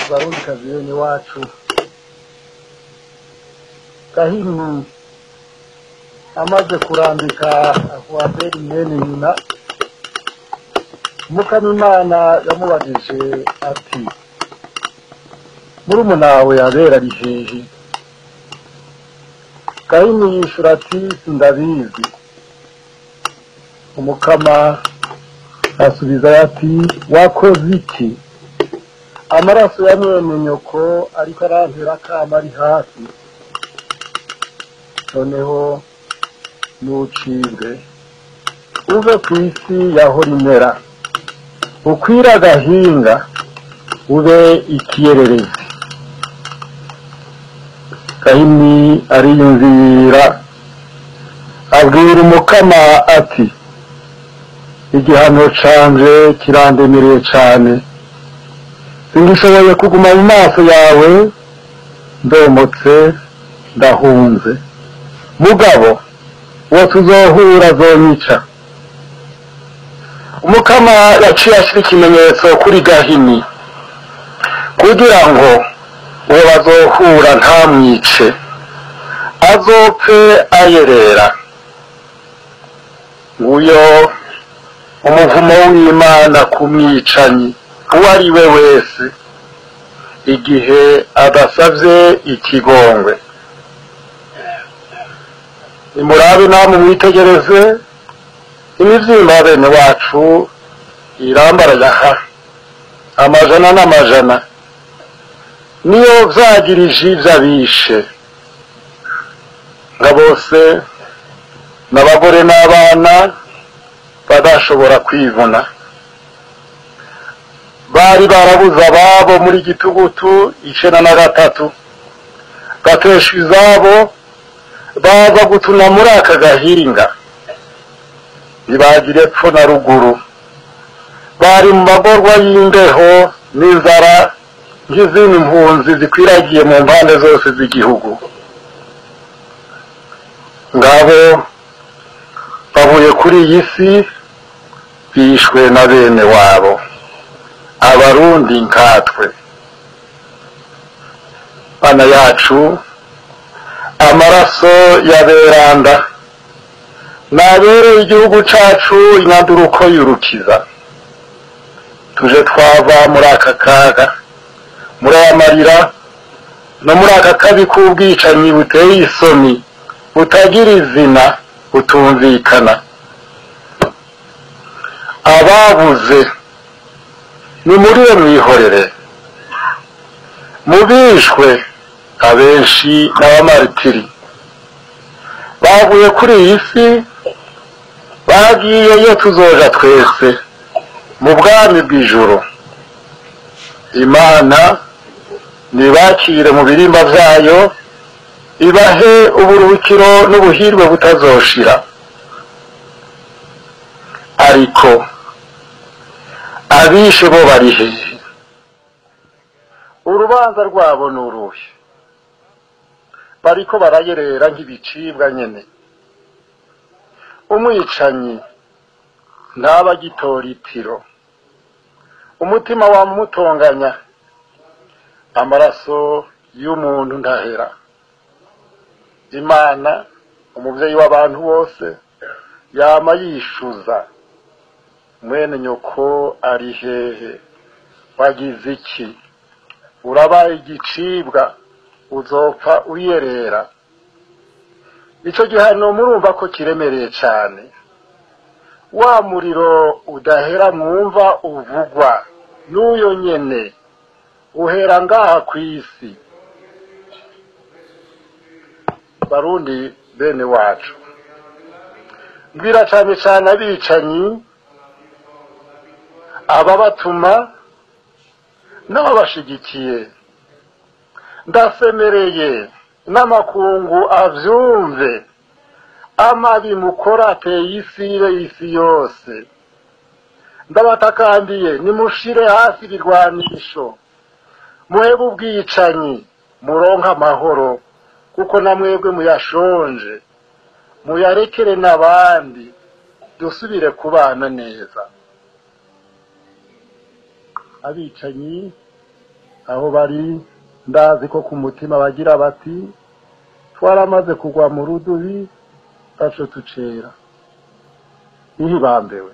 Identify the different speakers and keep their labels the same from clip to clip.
Speaker 1: barundikazi bene wacu gahini amaze kurambika akuwaberi mwene nyina mukamimana yamubajije ati murumuna wawe yabera ari hehe gahini yishura ati sindabizi umukama asubiza ati wakoze iki amaraso ya mwene nyoko ariko arantera akama ari hafi noneho nucibwe uve ku isi yahora imera ukwira agahinga ube ikiyererezi gahini ariyumvira abwira umukama ati igihano canje kirandemereye cane singishoboye kuguma mu maso yawe ndomotse ndahunze mugabo uwo tuzohura zonyica umukama yaciye ashyira ikimenyetso kuri gahini kugira ngo uwo bazohura ntamwice azopfe ayerera nguyo umuvumo w'imana ku mwicanyi uwo ari we wese igihe adasavye ikigongwe nimurabe namwe mwitegereze imivyimba ya bene wacu irambarayaha amajana n'amajana niyo vyagirije ivyo abishe nka bose n'abagore n'abana badashobora kwivuna bari barabuze ababo muri gitugutu icenda na gatatu bateshwa izabo baza gutuna muri aka gahinga ntibagire epfo na ruguru bari mu magorwa y'imbeho n'inzara nk'izindi mpunzi zikwiragiye mu mpande zose z'igihugu ngabo bavuye kuri iyi si bishwe na bene wabo abarundi nkatwe bana yacu amaraso ya beranda nabereye igihugu cacu inyanduruko yurukiza tuje twava muri aka kaga muri aya marira no muri aka kabi k'ubwicanyi buteye isoni butagira izina butumvikana ababuze ni muri we mwihorere mubishwe abenshi n'abamaritiri bavuye kuri iyi si bagiyeyo tuzoja twese mu bwami bw'ijuru imana nibakire mu birimba vyayo ibahe uburuhukiro n'ubuhirwe butazoshira ariko abishe bo bari hehe urubanza rwabo ni uruhe bariko barayerera nk'ibicibwa nyene umwicanyi ntaba agitora itiro umutima wamutonganya amaraso y'umuntu ntahera imana umuvyeyi w'abantu bose yama yishuza mwene nyoko ari hehe wagize iki urabaye igicibwa uzopfa uyerera ico gihano murumva ko kiremereye cane wa muriro udahera mwumva uvugwa n'uyo nyene uhera ngaha kw'isi barundi bene wacu mbwira cane cane abicanyi ababatuma n'ababashigikiye ndasemereye n'amakungu avyumve amabi mukora ateye isi ibe isi yose ndabatakambiye nimushire hasi ibirwanisho muhebe ubwicanyi muronke amahoro kuko namwebwe muyashonje muyarekere n'abandi dusubire kubana neza abicanyi aho bari ndazi ko ku mutima bagira bati twaramaze kugwa mu rudubi taco tucera ihibambewe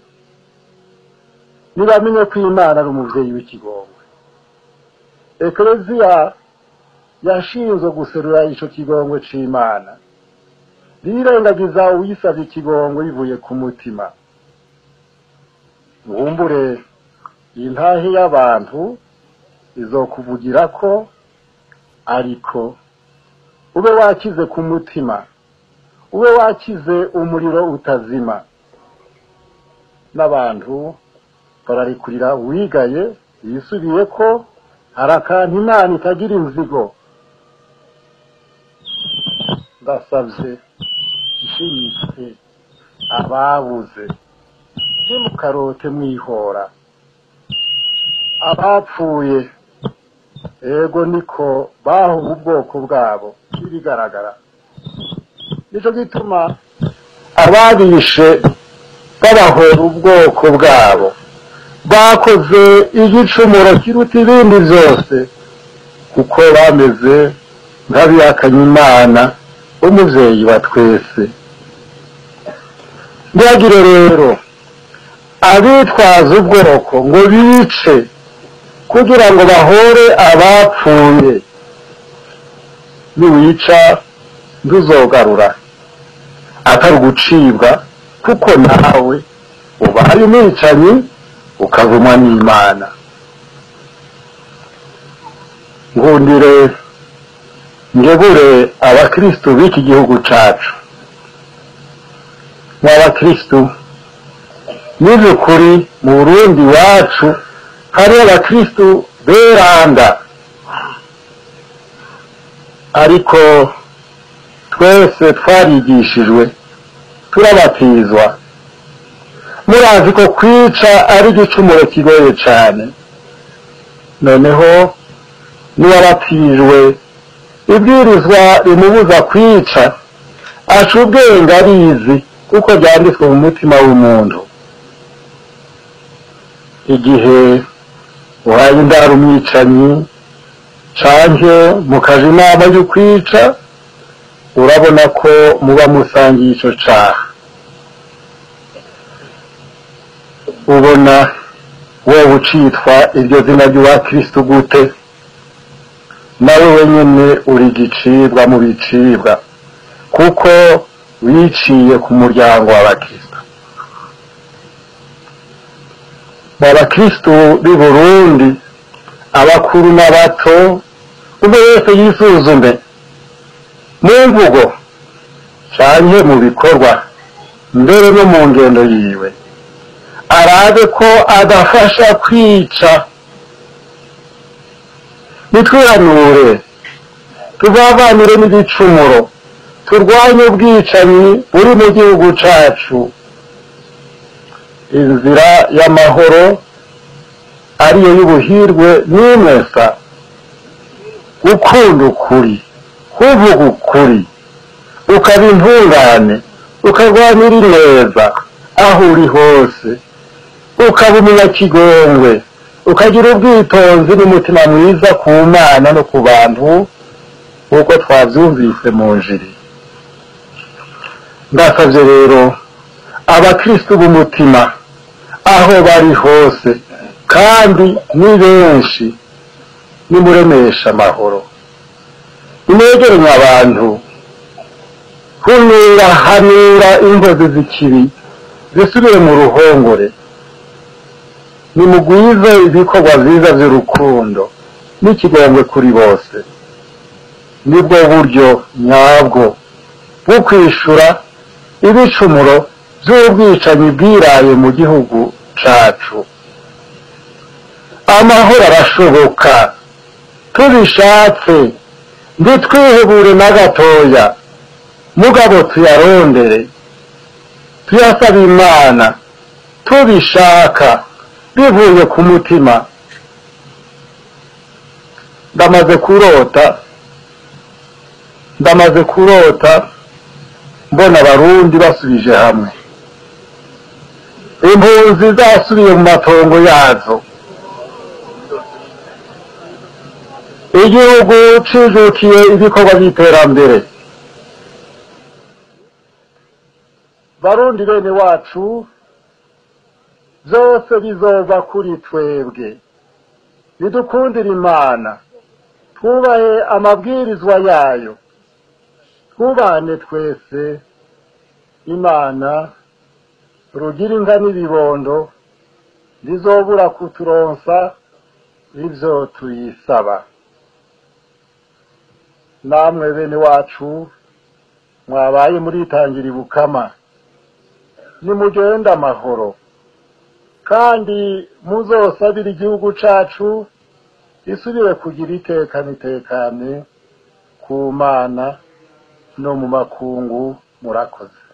Speaker 1: nibamenye ko imana ari umuvyeyi w'ikigongwe ekleziya yashinzwe guserura ico kigongwe c'imana birengagiza uwisavye ikigongwe bivuye ku mutima wumbure iyi ntahe y'abantu izokuvugira ko ariko ube wakize ku mutima ube wakize umuriro utazima n'abantu bararikurira uwigaye yisubiye ko hari akantu imana itagira inzigo ndasabye ishimitse ababuze ntimukarote mwihora abapfuye ego niko bahuwe ubwoko bwabo n'ibigaragara nicyo gituma ababishe babahora ubwoko bwabo bakoze igicumuro kiruta ibindi byose kuko bameze nk'abihakanye imana umubyeyi wa twese ntihagire rero abitwaza ubwoko ngo bice kugira ngo bahore abapfuye niwica ntuzogarura atari ugucibwa kuko nawe ubaye umwicanyi ukavumwa n'imana nkundire ngebure abakristu b'iki gihugu cacu mw'abakristu n'iby'ukuri mu burundi iwacu hariho abakristu beranda ariko twese twarigishijwe turabatizwa murazi ko kwica ari igicumuro kigoye cyane noneho n'uwabatijwe ibwirizwa rimubuza kwica aca ubwenge arizi kuko byanditswe mu mutima w'umuntu igihe uhaye indaro umwicanyi canke mukaja inama yo kwica urabona ko muba musangiye ico caha ubona wowe ucitwa iryo zina ry'uwakristu gute nawe wenyene uri igicibwa mu bicibwa kuko wiciye ku muryango w'abakristu mu bakristu b'i burundi abakuru n'abato umwe wese yisuzume mu mvugo canke mu bikorwa mbere no mu ngendo yiwe arabe ko adafasha kwica nitwihanure tuvavanire n'ibicumuro turwanye ubwicanyi buri mu gihugu cacu inzira y'amahoro ariyo y'ubuhirwe n'imwesa gukunda ukuri kuvuga ukuri ukaba intungane ukarwanira ineza aho uri hose ukaba umunyakigongwe ukagira ubwitonzi n'umutima mwiza ku mana no ku bantu nk'uko twabyumvise mu njiri ndasabye rero abakristu b'umutima aho bari hose kandi ni benshi nimuremesha amahoro ninegeranye abantu hunira hanira ingozi z'ikibi zisubire mu ruhongore nimugwize ibikorwa byiza by'urukundo n'ikigongwe kuri bose nibwo buryo nyabwo bwo kwishura ibicumuro by'ubwicanyi bwiraye mu gihugu cacu amahoro arashoboka tubishatse ntitwihebure na gatoya mugabo tuyarondere tuyasaba imana tubishaka bivuye ku mutima ndamaze kurota ndamaze kurota mbona abarundi basubije hamwe impunzi zasubiye mu matongo yazo igihugu cijukiye ibikorwa by'iterambere barundi bene wacu byose bizova kuri twebwe bidukundire imana twubahe amabwirizwa yayo twubane twese imana rugira inka n'ibibondo rizobura kuturonsa ibyo tuyisaba namwe bene wacu mwabaye muritangira ibukama nimugende amahoro kandi muzosabire igihugu cacu isubire kugira iteka nitekane ku mana no mu makungu murakoze